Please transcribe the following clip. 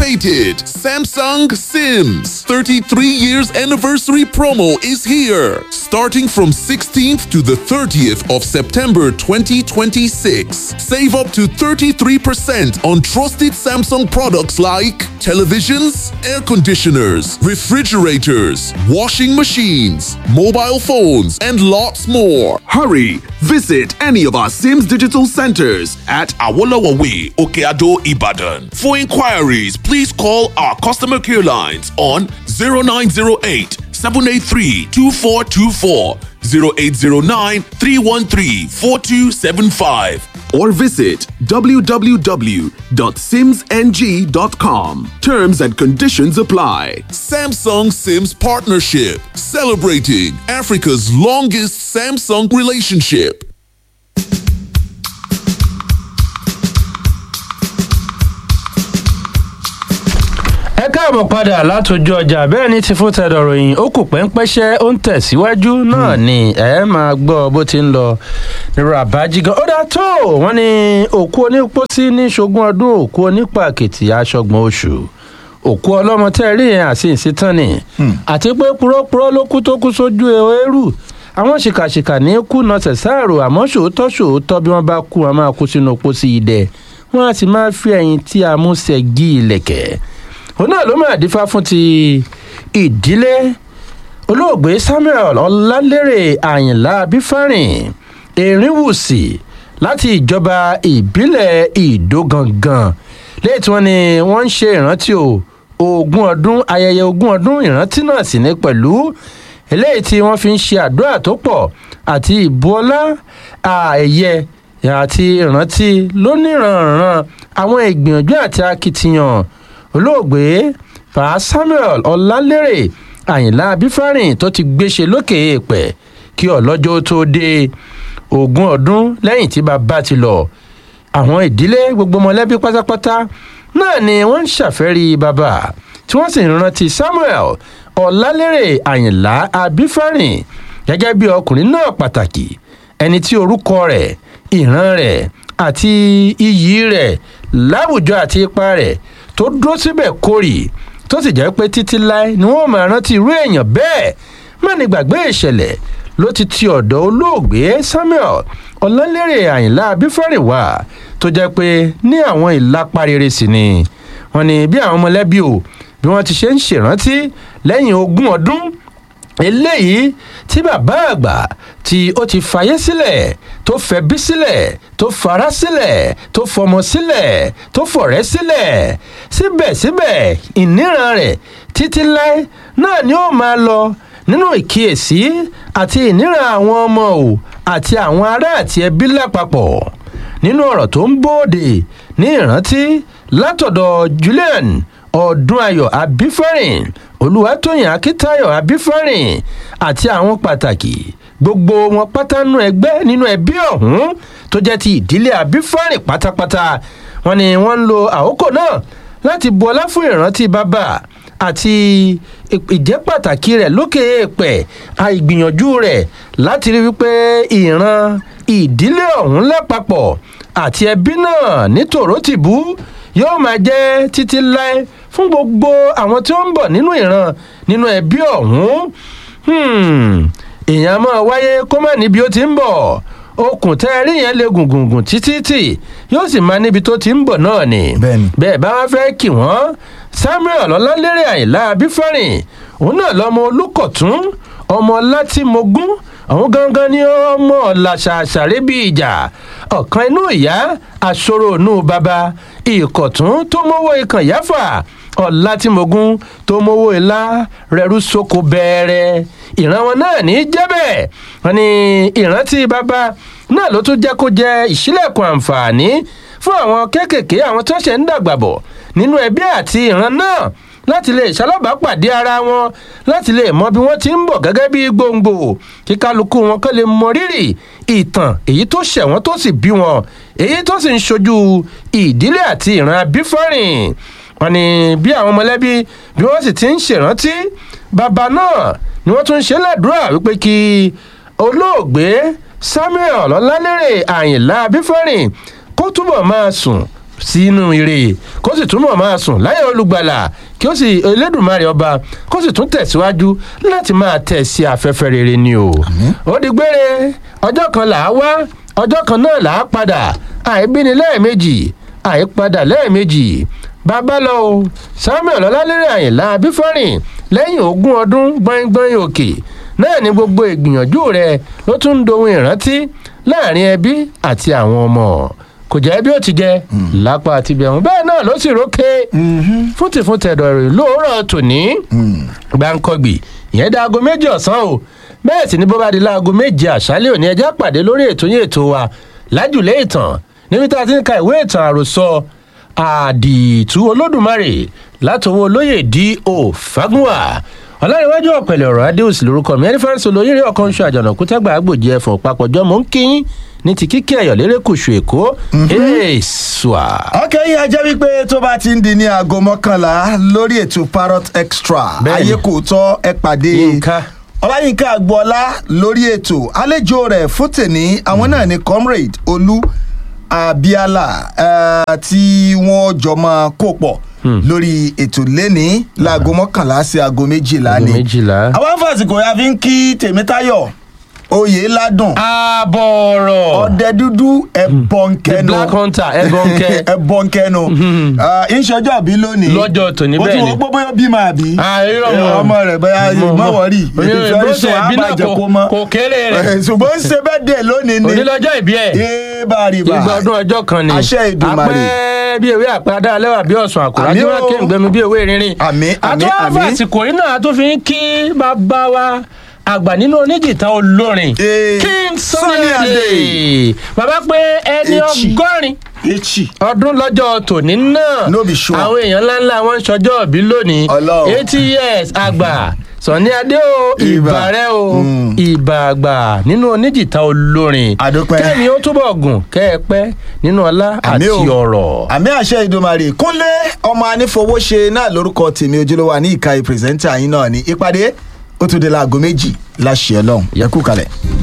anticipated Samsung Sims 33 years anniversary promo is here. Starting from 16th to the 30th of September 2026. Save up to 33% on trusted Samsung products like televisions, air conditioners, refrigerators, washing machines, mobile phones, and lots more. Hurry! Visit any of our Sims digital centers at Awolowo Way, Okeado, Ibadan. For inquiries, please call our customer care lines on 0908 783 2424, 0809 313 4275, or visit www.simsng.com. Terms and conditions apply. Samsung Sims Partnership, celebrating Africa's longest Samsung relationship. ẹ káàbọ̀ padà látòjú ọjà bẹ́ẹ̀ ni ti fún tẹ̀dọ̀ ròyìn ó kù pẹ́ńpẹ́ṣẹ́ ó ń tẹ̀síwájú náà ni ẹ máa gbọ́ bó ti ń lọ nírú àbájígan ó dá tó wọ́n ní òkú onípòsí ní ṣogún ọdún òkú onípàkìtì aṣọ́gbọ̀n oṣù òkú ọlọ́mọ tẹ́ rí yẹn àti ìsítán ni àti pé púrọ́púrọ́ ló kú tó kú sójú eérú àwọn ṣìkàṣìkà ní kú nọsẹ̀ sáàrò àmọ́ ṣòótọ́ ṣòótọ́ bí wọ́n bá kú wọn máa kú sínú pósí idẹ wọ́n á sì máa fi ẹ̀yìn tí a mú ṣẹ́gi ilẹ̀kẹ̀ òun náà ló máa dífá fún ti ìdílé olóògbé samuel ọlálérè àyìnlá abífárìn erinwùsì láti ìjọba ìbílẹ̀ ìdógangan lẹ́yìn tí wọ́n ní wọ́n ń ṣe ìrántí o ogún ọdún ayẹyẹ ogún ọdún ìrántí náà sì ní pẹ̀lú eléyìí tí wọ́n fi ń ṣe àdúrà tó pọ̀ àti ìbuọlá àẹ̀yẹ àti ìrántí lóníranran àwọn ìgbìyànjú àti akitiyan olóògbé pa samuel ọlálérè àyìnlá abífárìn tó ti gbéṣe lókè èèpẹ̀ kí ọlọ́jọ́ tó dé ogún ọdún lẹ́yìn tí bàbá ti lọ àwọn ìdílé gbogbo mọ̀lẹ́bí pátápátá náà ni wọ́n ń ṣàfẹ́rí bàbá tí wọ́n sì ń rántí samuel ọlálérè àyìnlá abífárìn gẹ́gẹ́ bí ọkùnrin náà pàtàkì ẹni tí orúkọ rẹ̀ ìran rẹ̀ àti iyì rẹ̀ láwùjọ àti ipa rẹ̀ tó dúró síbẹ̀ kórì tó sì jẹ́ pé títí láé ni wọ́n máa rántí irú èèyàn bẹ́ẹ̀ má ní gbàgbé ìṣẹ̀lẹ̀ ló ti ti ọ̀dọ̀ olóògbé samuel ọlọ́lérè àyìnlá abífẹ́rìn wá tó jẹ́ pé ní àwọn ìlápá rere sí ni wọ́n ní bí àwọn mọ̀lẹ́bí o bí wọ́n ti ṣe ń ṣèrántí lẹ́yìn ogún ọdún eléyìí tí bàbá àgbà tí ó ti fàyè sílẹ̀ tó fẹ̀bí sílẹ̀ tó fara sílẹ̀ tó fọmọ sílẹ̀ tó fọ̀rẹ́ sílẹ̀ síbẹ̀síbẹ̀ ìníran rẹ̀ títí láé náà ni ó máa lọ nínú ìkíyèsí àti ìníran àwọn ọmọ o àti àwọn ará àti ẹbí lápapọ̀ nínú ọ̀rọ̀ tó ń bóde ní ìrántí látọ̀dọ̀ julian ọdúnayọ abífẹ́rìn olùwàtòyìn akíntayọ abífẹ́rìn àti àwọn pàtàkì gbogbo wọn pátánú ẹgbẹ́ nínú ẹbí ọ̀hún tó jẹ́ ti ìdílé abífẹ́rìn pátápátá wọn ni wọ́n ń lo àkókò náà láti bu ọlá fún ìrántí bàbá àti ìjẹ́ pàtàkì rẹ̀ lókè èèpẹ̀ àìgbìyànjú rẹ̀ láti rí wípé ìran ìdílé ọ̀hún lápapọ̀ àti ẹbí náà ní tòrótìbú yóò máa jẹ́ títí láé fún gbogbo àwọn tí ó ń bọ̀ nínú ìran nínú ẹbí ọ̀hún èèyàn máa wáyé kó má níbi ó ti ń bọ̀ okùn tẹ́ ẹ rí yẹn lè gùngùngùn títí tì yóò sì máa níbi tó ti ń bọ̀ náà ni bẹ́ẹ̀ bá wá fẹ́ kí wọ́n samuel ọlálérè àyìnlá abífẹ́rìn òun náà lọ́mọ olùkọ̀tún ọmọ látìmọ̀gún àwọn gangan ni ọmọ làṣàṣàrẹ́ bí ìjà ọ̀kan inú ìyá àṣọrò inú bàbá ìkọ̀tún tó mọ́wọ́ ikàn yáfà ọ̀làtìmọ̀gún tó mọ́wọ́ ilá rẹ̀rú sóko bẹ́ẹ̀rẹ̀ ìran wọn náà ní jẹ́bẹ̀ wọn ni ìrántí bàbá náà ló tún jẹ́ kó jẹ́ ìṣílẹ̀kùn àǹfààní fún àwọn kéékèèké àwọn tó ṣẹ̀ ń dàgbà bọ̀ nínú ẹbí àti ìran náà láti lè ṣalábàápàdé ara wọn láti lè mọ bí wọ́n ti ń bọ̀ gẹ́gẹ́ bí gbòǹgbò kí kálukú wọn kọ́ lè mọ rírì ìtàn èyí tó ṣẹ̀ wọ́n tó sì bí wọn èyí tó sì ń ṣojú ìdílé àti ìran abífọ́rìn wọn ni bí àwọn mọ̀lẹ́bí bí wọ́n sì ti ń ṣèrántí bàbá náà ni wọ́n tún ń ṣe lẹ́dúrà wípé kí olóògbé samuel ọlálérè àyìnlá abífọ́rìn kó túbọ̀ máa sùn sínú ire kó sì túnbọ̀ máa sùn láyé olùgbàlà kí ó sì elédùnmarè ọba kó sì tún tẹ̀síwájú láti máa tẹ̀ sí afẹ́fẹ́ rere ni o. ó di gbére ọjọ́ kan là á wá ọjọ́ kan náà là á padà àìbíni lẹ́ẹ̀mejì àìpadà lẹ́ẹ̀mejì bàbá lọ o samuel ọlálẹ́rẹ̀ àyìnlá abífọ́rìn lẹ́yìn ogún ọdún gbọ́ngbọ́n òkè náà ni gbogbo ìgbìyànjú rẹ ló tún ń dohun ìrántí láàrin ẹbí àti àwọn ọmọ kò jẹ́ bí ó ti jẹ́ lápá àti bẹ̀rùn bẹ́ẹ̀ náà ló sì rókè fúntìfún tẹ̀dọ̀ rẹ̀ lóòrọ̀ tòní gbàǹkọ̀gbì ìyẹn dá aago méjì ọ̀sán o bẹ́ẹ̀ sì ni bó bá di láago méje àṣálẹ̀ òní ẹjẹ́ pàdé lórí ètò yín ètò wa lájùlé ìtàn níbi tá a ti ń ka ìwé ìtàn àròsọ àdìtú olódùmarè látọwọ́ olóyè D.O. Fagunwa ọlárẹ̀wájú ọ̀pẹ̀lẹ̀ ọ̀rọ̀ adéòsì lórúkọ mi ẹni fẹ́ràn sọ̀rọ̀ oyèrè ọ̀kan ṣọ àjànàkú tẹ́gbà àgbòjì ẹ̀fọ̀n papọ̀jọ́ mò ń kíyín ní ti kíkẹ́ ẹ̀yọ̀ lérè kùsù èkó èèṣùà. ok yìí a jẹ́ wípé tó bá ti ń di ní aago mọ́kànlá lórí ètò parrot extra Bẹ́ẹ̀ni. ayé kò tọ́ ẹ pàdé Yínká. ọláyínká agboola lórí ètò àlejò rẹ̀ fún tèní àwọn náà ni comrade olú abiala eh, tí wọ́n jọ máa kó pọ̀ lórí ètò lẹ́ni láago mọ́kànlá sí aago méjìlá Aago ni méjìlá. àwọn afásitì ya fi ń kí tèmítáyọ̀ oyè ládùn àbọ̀rọ̀ ọdẹ dúdú ẹbọnkẹnu The Black Hunter, Ẹbọnkẹ. ẹbọnkẹnu ìṣọjọ àbí lónìí Lọ́jọ́ tòní o bẹ́ẹ̀ tún ni. wọ́n gbọ́ bóyá bímọ àbí àìrọ̀ Eh, ọmọ rẹ̀ bẹ́ẹ̀ má wọ̀rí ìfẹ́ sùn àbàjẹ́ kó mọ́ kò kéré rẹ̀ Eh, ṣùgbọ́n ń ṣe bẹ́ẹ̀ dẹ̀ lónìí ni onílọ́jọ́ ìbí ẹ̀ ee bàrìbà ìgbà ọdún ọjọ́ kan ni Àṣẹ Èdùmàrè. apẹ́ bí ewé àpáda lẹ́wà bí ọ̀sán àkùrá Àmín tí wọ́n o. ké ǹgbẹ́mi bí ewé rinrin Àmín, àmín, àtúwáfà àmín. àsìkò yìí náà tó fi ń kí bàbá wa àgbà nínú oníjìtá olórin Eh, king Sunny sunny Adé. adé bàbá pé ẹni Echi. ọgọ́rin echi ọdún lọ́jọ́ tòní náà No be sure. àwọn èèyàn ńláńlá wọn ń ṣọjọ́ òbí lónìí Ọlọ́run. eighty years àgbà Sunny Adé o Ìbà. ìbà rẹ o Mm. ìbà àgbà nínú oníjìtá olórin Àdúpẹ́. kẹ́mi ó túbọ̀ gùn kẹ́ ẹ pẹ́ nínú ọlá àti Àmín o. ọ̀rọ̀. àmì àṣẹ ìdòmàrè kúnlé ọmọ anífowóṣe náà lórúkọ tèmi ojúlówó ní ìka ìpírẹsẹńtà yín náà ní ìpàdé ó tún dé láago méjì láṣẹ Ọlọ́run yẹ kú kalẹ̀.